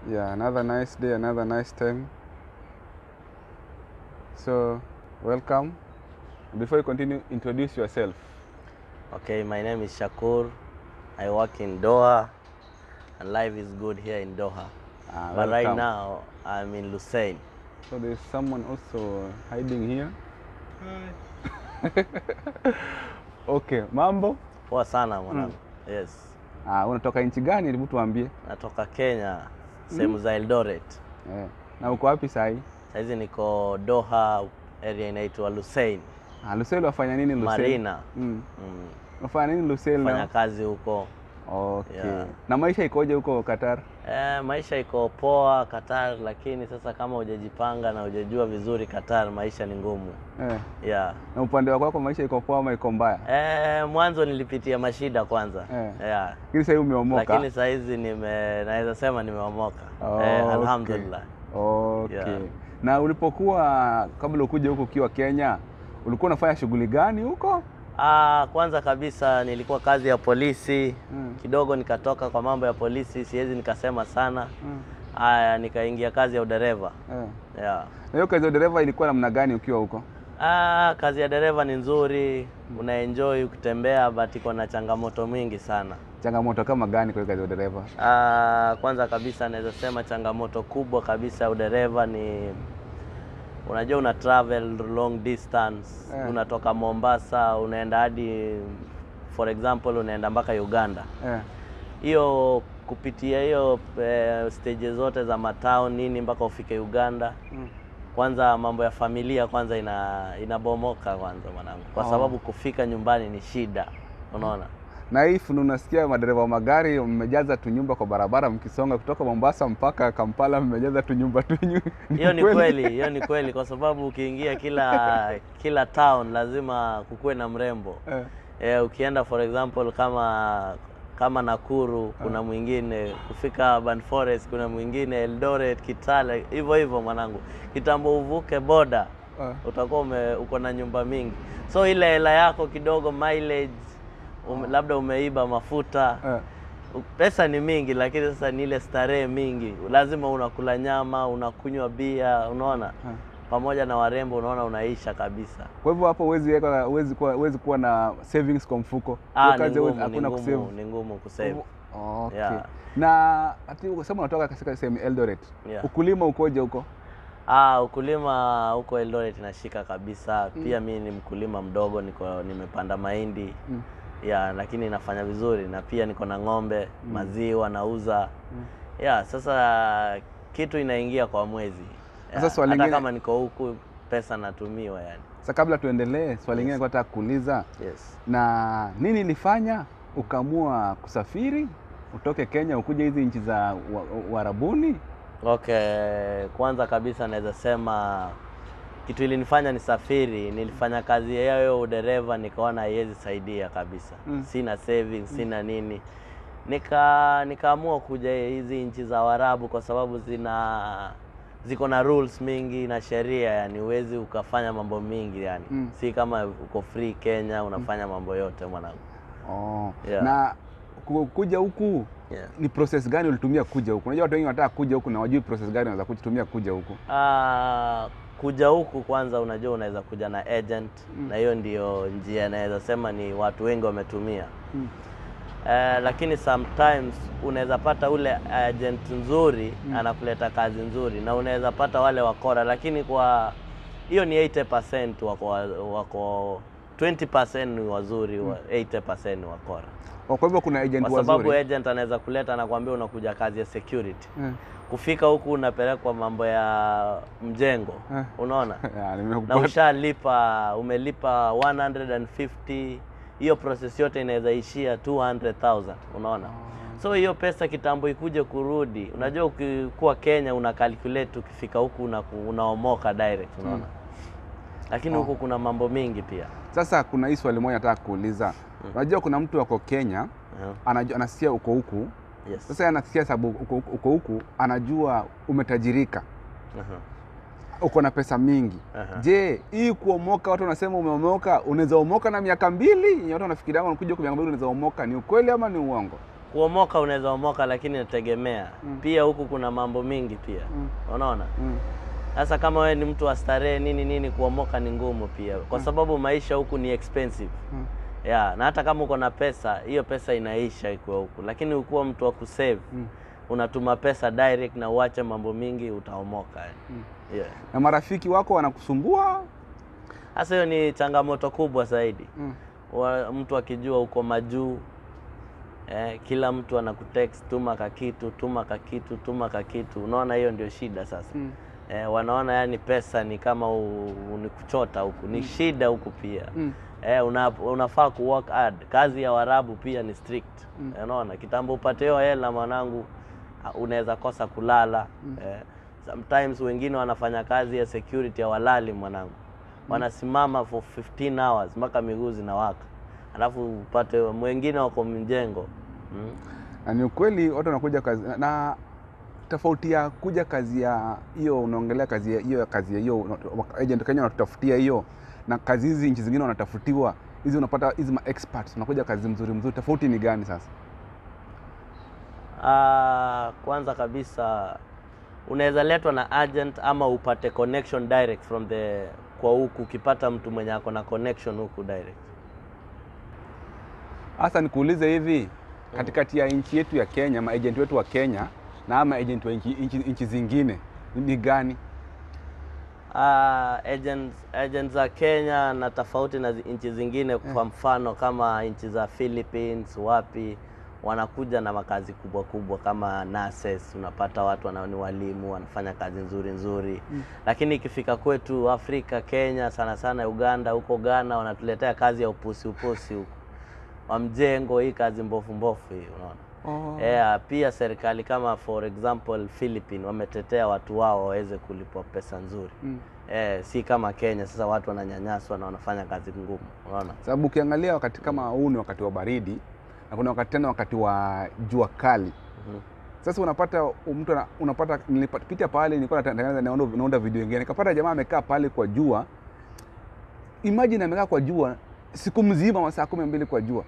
Yeah, another nice day, another nice time. So, welcome. Before you continue, introduce yourself. Okay, my name is Shakur. I work in Doha, and life is good here in Doha. Ah, but right welcome. now, I'm in Lusain. So there's someone also hiding here. okay, mambo? Poa sana mwanangu. Yes, Ah, unatoka nchi gani? Hebu tuambie. natoka Kenya, sehemu za Eldoret. Eh. Na uko wapi sahi? Saizi niko Doha, area inaitwa Lusain Ah, Lusel wafanya nini Lusel? Marina. Mm. Mm, Wafanya nini Lusel fanya na? kazi huko. Okay. Yeah. Na maisha ikoje huko Qatar? Eh, maisha iko poa Qatar, lakini sasa kama hujajipanga na hujajua vizuri Qatar, maisha ni ngumu. Eh. Yeah. Na upande wako wako maisha iko poa ama iko mbaya? Eh, mwanzo nilipitia mashida kwanza. Eh. Yeah. Lakini sasa umeomoka. Lakini saa hizi nime naweza sema nimeomoka. Oh, eh, okay. alhamdulillah. Okay. Yeah. Na ulipokuwa kabla ukuje huko ukiwa Kenya, ulikuwa unafanya shughuli gani huko? Ah, kwanza kabisa nilikuwa kazi ya polisi Mm. kidogo, nikatoka kwa mambo ya polisi, siwezi nikasema sana. Mm. Aya, nikaingia kazi ya udereva Eh. yeah. Na hiyo kazi ya dereva ilikuwa namna gani ukiwa huko? Ah, kazi ya dereva ni nzuri, unaenjoy ukitembea, but iko na changamoto mingi sana. Changamoto kama gani kwa hiyo kazi ya dereva? Ah, kwanza kabisa naweza sema changamoto kubwa kabisa ya udereva ni unajua una travel long distance Eh. unatoka Mombasa unaenda hadi for example unaenda mpaka Uganda. Eh. Hiyo kupitia hiyo eh, stage zote za matown nini mpaka ufike Uganda. Mm. Kwanza mambo ya familia kwanza ina inabomoka kwanza mwanangu, kwa Oh. sababu kufika nyumbani ni shida, unaona. Na hii funu unasikia madereva wa magari mmejaza tu nyumba kwa barabara mkisonga kutoka Mombasa mpaka Kampala mmejaza tu nyumba tu nyu- Hiyo ni kweli, hiyo ni kweli, kwa sababu ukiingia kila kila town lazima kukuwe na mrembo Eh. eh, ukienda for example kama kama Nakuru kuna mwingine, kufika Urban Forest kuna mwingine, Eldoret, Kitale, hivyo hivyo mwanangu. Kitambo uvuke boda Eh. utakuwa ume, uko na nyumba mingi, so ile hela yako kidogo mileage ume, labda umeiba mafuta Eh. pesa ni mingi, lakini sasa ni ile starehe mingi. Lazima unakula nyama, unakunywa bia, unaona Eh. pamoja na warembo, unaona unaisha kabisa. Kwa hivyo hapo huwezi weka huwezi kuwa huwezi kuwa na savings kwa mfuko. Ah, Hiyo ni kazi huwezi- ngumu, ni hakuna ngumu, kusave. ni ngumu kusave. Okay. Yeah. Na ati ukasema unatoka katika sehemu Eldoret. Yeah. Ukulima ukoje huko? Ah, ukulima huko Eldoret inashika kabisa. Pia mi ni mkulima mdogo, niko nimepanda mahindi Mm. ya lakini nafanya vizuri, na pia niko na ng'ombe maziwa nauza ya. Sasa kitu inaingia kwa mwezi ya, Sasa swali hata lingine- kama niko huku pesa natumiwa yani. Sasa kabla tuendelee, swali lingine nilikuwa nataka kuuliza Yes. na nini ilifanya ukaamua kusafiri utoke Kenya ukuje hizi nchi za wa- Uarabuni? Okay, kwanza kabisa naweza sema kitu ilinifanya nisafiri, nilifanya kazi ya hiyo udereva, nikaona haiwezi saidia kabisa Mm. sina savings, sina nini, nika nikaamua kuja hizi nchi za Waarabu kwa sababu zina ziko na rules mingi na sheria, yani huwezi ukafanya mambo mingi yani Mm. si kama uko free Kenya unafanya mambo yote mwanangu. Oh. Yeah. Na ku- kuja huku Yeah. ni process gani ulitumia kuja huku? Unajua watu wengi wanataka kuja huku na wajui process gani wanaweza kutumia kuja huku. Ah, kuja huku kwanza, unajua unaweza kuja na agent na hiyo ndio njia naweza sema ni watu wengi wametumia Mm. Eh, lakini sometimes unaweza pata ule agent nzuri anakuleta kazi nzuri, na unaweza pata wale wakora, lakini kwa hiyo ni 80% wako, wako 20% ni wazuri, wa 80% ni wakora, Oh, Kwa hivyo kuna agent kwa sababu wazuri. agent anaweza kuleta anakuambia unakuja kazi ya security Eh. kufika huku unapelekwa mambo ya mjengo Eh. unaona Ya, na nimekupata. ushalipa umelipa 150 hiyo process yote inaweza ishia 200,000 unaona so hiyo pesa kitambo ikuje kurudi unajua ukikuwa Kenya una calculate ukifika huku una, unaomoka direct unaona lakini huku kuna mambo mingi pia Sasa kuna hii swali moja nataka kuuliza. Unajua kuna mtu wako Kenya uh anajua, anasikia uko huku yes. sasa, yeye anasikia sababu uko, uko huku anajua umetajirika, uh uko na pesa mingi. Aha. Je, hii kuomoka, watu wanasema umeomoka, unaweza omoka na miaka mbili yenye watu wanafikiria unakuja kwa miaka mbili unaweza omoka, ni ukweli ama ni uongo? kuomoka unaweza omoka, lakini inategemea Mm. pia. Huku kuna mambo mingi pia, Mm. unaona. Mm. Sasa kama wewe ni mtu wa starehe nini nini, kuomoka ni ngumu pia, kwa sababu maisha huku ni expensive Mm. yeah. Na hata kama uko na pesa, hiyo pesa inaisha ikiwa huku, lakini ukuwa mtu wa kusave Mm. unatuma pesa direct na uache mambo mingi, utaomoka Mm. yeah. Na marafiki wako wanakusumbua? Sasa hiyo ni changamoto kubwa zaidi Mm. wa, mtu akijua uko majuu eh, kila mtu anakutext tuma kakitu tuma kakitu tuma kakitu, unaona hiyo ndio shida sasa Mm. eh, wanaona yani pesa ni kama u, u, ni kuchota huku ni shida huku pia Mm. eh, una, unafaa ku work hard. Kazi ya Warabu pia ni strict Mm. eh, unaona kitambo upate hiyo hela mwanangu, ah, unaweza kosa kulala eh, sometimes wengine wanafanya kazi ya security ya walali mwanangu, wanasimama for 15 hours mpaka miguu zinawaka, alafu upate mwengine wako mjengo mm. Na ni ukweli watu wanakuja kazi na- na tofauti ya kuja kazi ya hiyo, unaongelea kazi ya hiyo ya kazi ya hiyo agent Kenya wanatutafutia hiyo, na kazi hizi nchi zingine wanatafutiwa hizi, unapata hizi ma experts unakuja kazi mzuri mzuri, tofauti ni gani sasa? Ah, kwanza kabisa unaweza letwa na agent ama upate connection direct from the kwa huku, ukipata mtu mwenye ako na connection huku direct. Hasa nikuulize hivi, katikati ya nchi yetu ya Kenya, maagent wetu wa Kenya na ama agent wa nchi, nchi, nchi zingine ni- ni gani? Ah, agents, agents za Kenya na tofauti na zi- nchi zingine, kwa mfano kama nchi za Philippines, wapi wanakuja na makazi kubwa kubwa kama nurses, unapata watu wana ni walimu wanafanya kazi nzuri nzuri Mm. lakini ikifika kwetu Afrika, Kenya sana sana, Uganda, huko Ghana wanatuletea kazi ya upusi upusi huko wa mjengo, hii kazi mbofu mbofu hii, unaona Oh. Yeah, pia serikali kama for example Philippines wametetea watu wao waweze kulipwa pesa nzuri. Mm. Eh, si kama Kenya sasa watu wananyanyaswa na wanafanya kazi ngumu, unaona? Sababu ukiangalia wakati kama huu ni wakati wa baridi na kuna wakati tena wakati wa jua kali. Mhm. Sasa unapata mtu ana- unapata nilipita pale nilikuwa natengeneza naunda, naunda video nyingine nikapata jamaa amekaa pale kwa jua. Imagine amekaa kwa jua siku mzima masaa kumi na mbili kwa jua.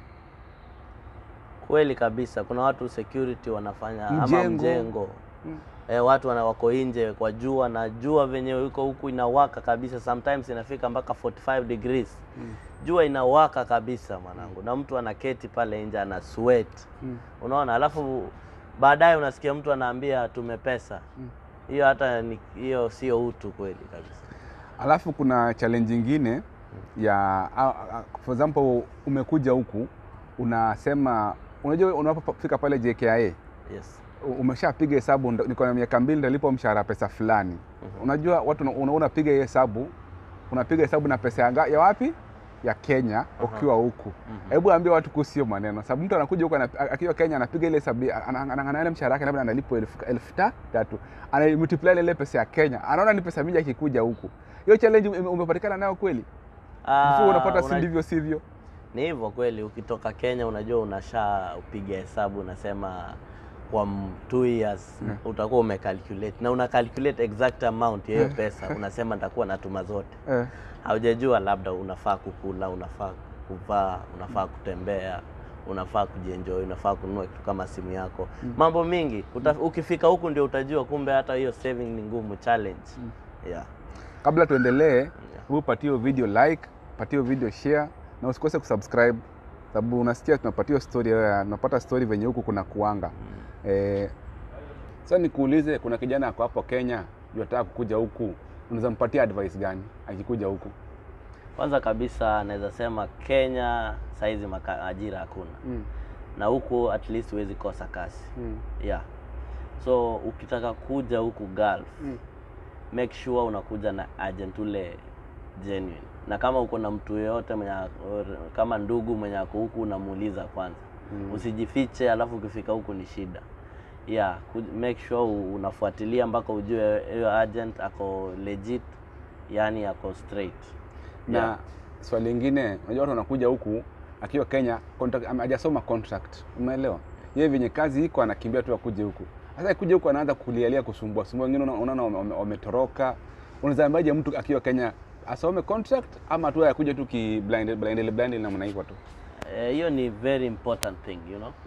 Kweli kabisa, kuna watu security wanafanya ama Mjengo. mjengo Mm. eh, watu wana wako nje kwa jua na jua venye iko huku inawaka kabisa, sometimes inafika mpaka 45 degrees. Mm. Jua inawaka kabisa mwanangu, na mtu anaketi pale nje ana sweat Mm. unaona, alafu baadaye unasikia mtu anaambia tume pesa Mm. hiyo, hata ni- hiyo sio utu kweli kabisa. Alafu kuna challenge nyingine ya a- a- for example umekuja huku unasema unajua unapofika pale JKIA Yes. umeshapiga hesabu ndo- niko na miaka mbili nitalipa mshahara pesa fulani. Mhm. Unajua watu una- una- unapiga hiyo hesabu unapiga hesabu na pesa ya, nga- ya wapi ya Kenya ukiwa huku. Mhm. Hebu ambia watu kuhusu hiyo maneno, sababu mtu anakuja huku ana- akiwa Kenya anapiga ile hesabu ana- ana- ana- ana- mshahara wake labda analipwa elfu elfu ta- tatu ana multiply ile pesa ya Kenya, anaona ni pesa mingi akikuja huku. Hiyo challenge ume- umepatikana nayo kweli? Ah, Before unapata si una- ndivyo sivyo? Ni hivyo kweli, ukitoka Kenya unajua unasha upiga hesabu unasema kwa m- two years Mm. utakuwa umecalculate na una calculate exact amount ya hiyo Mm. pesa, unasema nitakuwa natuma zote. Eh. Haujajua labda unafaa kukula, unafaa kuvaa, unafaa kutembea, unafaa kujienjoy, unafaa kununua kitu kama simu yako, mambo mingi. Uta, ukifika huku ndio utajua kumbe hata hiyo saving ni ngumu, challenge. Yeah. Kabla tuendelee, hebu patie hiyo video like, patie hiyo video share na usikose kusubscribe sababu unasikia tunapatia story ya tunapata story venye huku kuna kuanga. Eh, sasa nikuulize, kuna kijana ako hapo Kenya yataka kukuja huku, unaweza mpatia advice gani akikuja huku? Kwanza kabisa naweza sema Kenya saizi maka, ajira hakuna Mm. na huku at least huwezi kosa kazi Mm. yeah. So ukitaka kuja huku Gulf Mm. make sure unakuja na agent ule genuine, na kama uko na mtu yeyote mwenye or- kama ndugu mwenye ako huku unamuuliza kwanza Mm. usijifiche, alafu ukifika huku ni shida yeah. ku- Make sure u- unafuatilia mpaka ujue hiyo agent ako legit, yani ako straight Na yeah. swali lingine, unajua watu wanakuja huku akiwa Kenya contract, ama hajasoma contract, umeelewa? Yeye venye kazi iko anakimbia tu akuje huku. Sasa akikuja huku anaanza kulialia kusumbua sumbua, wengine unaona- unaona wame- wame- wametoroka. Unaweza ambaje mtu akiwa Kenya asome contract ama tu akuje tu ki blind blind blind namna hivyo tu? Eh, hiyo ni very important thing you know Mm.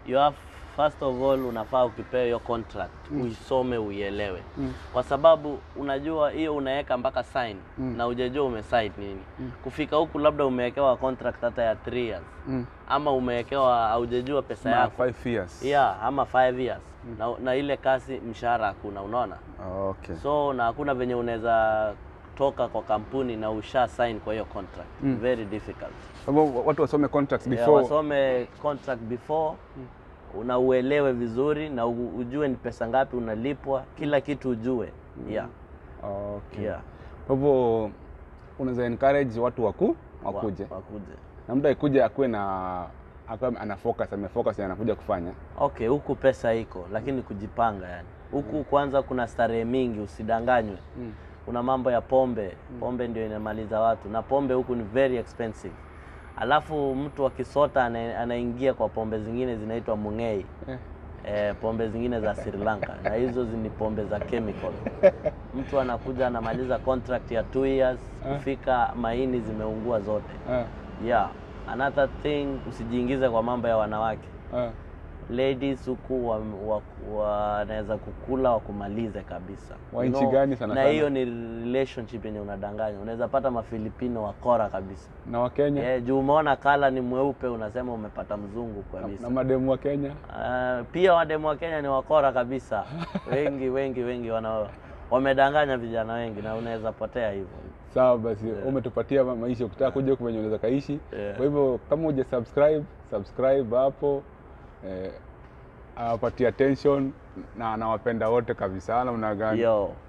you have first of all unafaa ukipewa hiyo contract uisome uielewe Mm. kwa sababu unajua hiyo unaweka mpaka sign Mm. na hujajua umesign nini kufika huku labda umewekewa contract hata ya 3 years Mm. ama umewekewa haujajua pesa Ma yako five years. yeah ama 5 years na, na ile kasi mshahara hakuna unaona Okay. so na hakuna venye unaweza toka kwa kampuni na usha sign kwa hiyo contract Mm. very difficult Kwa hivyo watu wasome contracts yeah, before. wasome contract before una uelewe vizuri na u- ujue ni pesa ngapi unalipwa kila kitu ujue yeah. Okay. Yeah. Kwa hivyo unaweza encourage watu waku Wa- wakuje. wakuje Na mtu akikuja akuwe na akuwe ana focus, amefocus na anakuja kufanya. okay huku pesa iko lakini kujipanga yani huku kwanza kuna starehe mingi usidanganywe Mm. kuna mambo ya pombe pombe ndio inamaliza watu na pombe huku ni very expensive alafu mtu akisota ana- anaingia kwa pombe zingine zinaitwa mungei Eh. eh, pombe zingine za Sri Lanka na hizo zi- ni pombe za chemical. Mtu anakuja anamaliza contract ya two years, kufika maini zimeungua zote. Ah, Yeah, another thing, usijiingize kwa mambo ya wanawake. ah. Ladies huku wanaweza wa, wanaweza kukula wakumalize kabisa. Wa You nchi know, gani sana na sana? hiyo ni relationship yenye unadanganya. Unaweza pata mafilipino wakora kabisa. Na Wakenya Eh, juu umeona kala ni mweupe unasema umepata mzungu na, kabisa. na mademu wa Kenya. Ah, pia wademu wa Kenya ni wakora kabisa, wengi wengi wengi wana wamedanganya vijana wengi, na unaweza potea hivyo. Sawa basi, umetupatia ma- maisha, ukitaka kuja huku venye unaweza kaishi. Yeah. Kwa hivyo kama uja subscribe, subscribe hapo eh, awapatie attention na anawapenda wote kabisa, namna gani? Yo,